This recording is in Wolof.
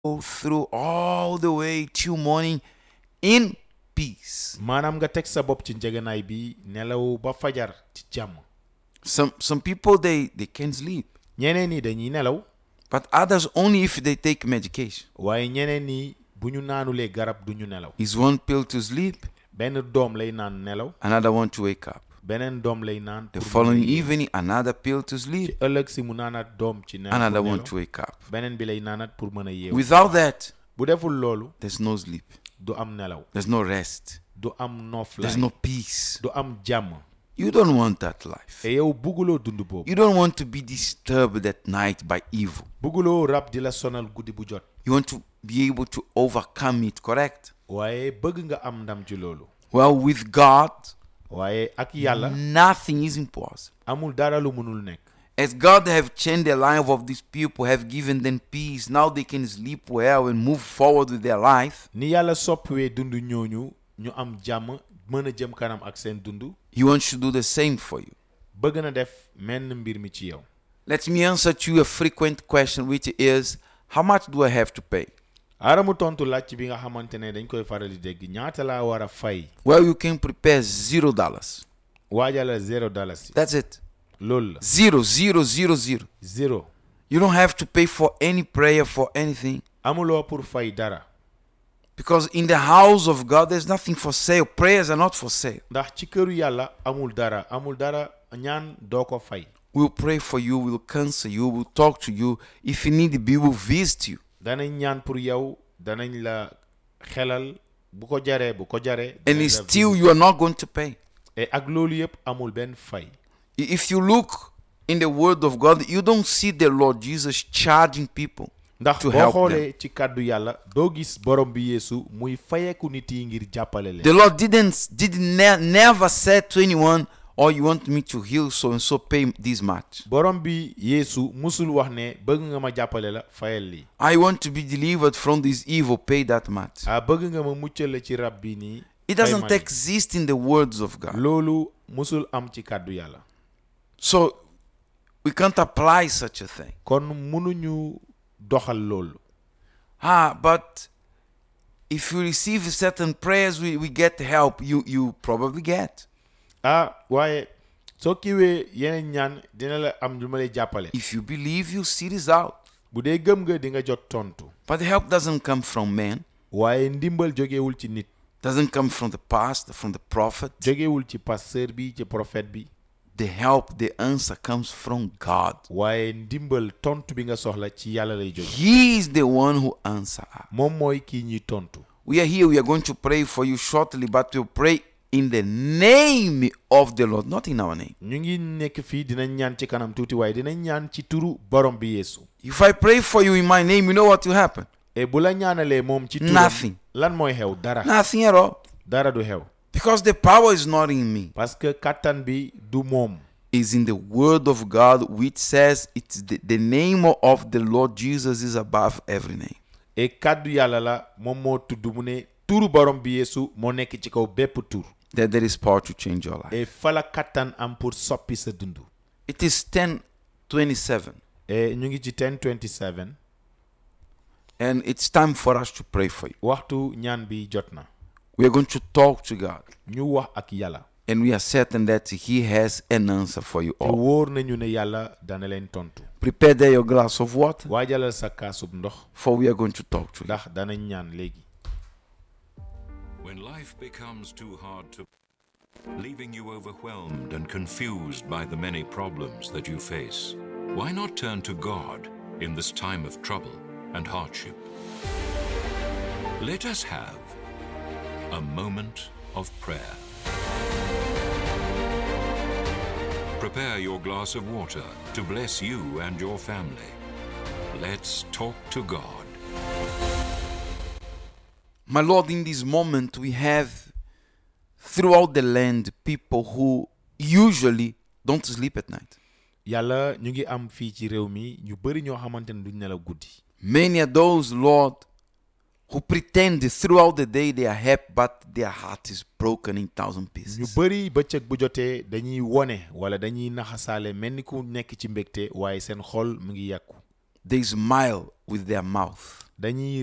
through all the way till morning in peace. maanaam nga teg sa bopp ci njëganaay bi nelaw ba fajar ci jàmm Some some people they they can't sleep, ñeneen ñi dañuy nelaw but others only if they take medication. waaye ñeneen ñi bu ñu naanulee garab du ñu nelaw Is one pill to sleep, benn doom lay naan nelaw another one to wake up. beneen doom lay naan The pour following mu yeewu. evening, another pill to ci sleep, ëllëg si mu naanaat doom ci nelaw another pour one nelaw. to wake up. beneen bi lay naanaat pour mën a yeewu Without that, bu deful loolu there's no sleep, du am nelaw there's no rest, du am there's noflaay no peace. du am jàmm You don't want that life. te yow bugguloo dund boobu You don't want to be disturbed at night by evil. bugguloo rab di la sonal guddi bu jot You want to be able to overcome it, correct? waaye bëgg nga am ndam ci loolu Well, with God, waaye ak yàlla nothing is impossible. amul dara lu mënul nekk As God have changed the life of these people, have given them peace, now they can sleep well and move forward with their life. ni yàlla soppiwee dund ñooñu ñu am jàmm mën a jëm kanam ak seen dund He wants to do the same for you. bëgg na def menn mbir mi ci yow Let me answer to you a frequent question, which is how much do I have to pay? aara mu tontu laaj bi nga xamante ne dañ koy faral di dégg ñaata laa war a fay Well, you can prepare zero dollars. waajala zéro dalasi That's it. loolu la Zero, zero, zero, zero. zéro You don't have to pay for any prayer for anything. amuloo pour fay dara Because in the house of God, there's nothing for sale. Prayers are not for sale. ndax ci këru yàlla amul dara amul dara ñaan doo ko fay We'll pray for you, we'll counsel you, we'll talk to you. If you need be, we'll visit you. danañ ñaan pour yow danañ la xelal bu ko jaree bu ko jaree And danañ it's la still, visiter. you are not going to pay. et ak loolu yëpp amul benn fay I- If you look in the Word of God, you don't see the Lord Jesus charging people. ndax To boo help xoolee ci kàddu yàlla doo gis borom bi yeesu muy fayeeku nit yi ngir jàppale leen The Lord didn't, did ne- never said to anyone, "Oh, you want me to heal so and so, pay this much." borom bi yeesu musul wax ne bëgg nga ma jàppale la fayal lii I want to be delivered from this evil, pay that much. ah bëgg nga ma muccal la ci rab bi nii It fay doesn't ma lii. exist in the words of God. loolu musul am ci kàddu yàlla So we can't apply such a thing. kon mënuñu doxal loolu Ah, but if you receive certain prayers, we, we get help. You you probably get. ah waaye soo kiiwee yeneen ñaan dina la am lu ma lay jàppale If you believe, you see this out. bu dee gëm nga di nga jot tontu But the help doesn't come from man. waaye ndimbal jógewul ci nit Doesn't come from the pastor, from the prophet. jógewul ci pasteur bi ci prophète bi The help, the answer comes from God. waaye ndimbal tontu bi nga soxla ci yàlla lay jóge He is the one who answers. moom mooy kii ñuy tontu We are here. We are going to pray for you shortly, but we'll pray in the name of the Lord, not in our name. ñu ngi nekk fii dinañ ñaan ci kanam tuuti waaye dinañ ñaan ci turu borom bi yeesu If I pray for you in my name, you know what will happen? et bu la ñaanalee moom ci turam Nothing. lan mooy xew dara Nothing at all. dara du xew Because the power is not in me. parce que kattan bi du moom Is in the word of God, which says it's the, the name of the Lord Jesus is above every name. et kàddu yàlla la moom moo tudd mu ne turu borom bi yeesu moo nekk ci kaw bépp tur That there is power to change your life. et fala kattan am pour soppi sa dund It is 1027. et ñu ngi ci 1027 And it's time for us to pray for you. waxtu ñaan bi jot na We are going to talk to God. ñu wax ak yàlla And we are certain that He has an answer for you te all. wóor nañu ne yàlla dana leen tontu Prepare there your glass of water, waajalal sa kaasub ndox for we are going to talk to you. ndax danañ ñaan léegi When life becomes too hard to leaving you overwhelmed and confused by the many problems that you face, why not turn to God in this time of trouble and hardship? Let us have a moment of prayer. Prepare your glass of water to bless you and your family. Let's talk to God. My Lord, in this moment, we have throughout the land people who usually don't sleep at night. yàlla ñu ngi am fii ci réew mi ñu bëri ñoo xamante ne duñ nelaw guddi Many are those, Lord, who pretend throughout the day they are happy, but their heart is broken in thousand ñu pieces. bëri bëccëg bu jotee dañuy wone wala dañuy naxasaale mel ni ku nekk ci mbégte waaye seen xol mu ngi yàqu They smile with their mouth. dañuy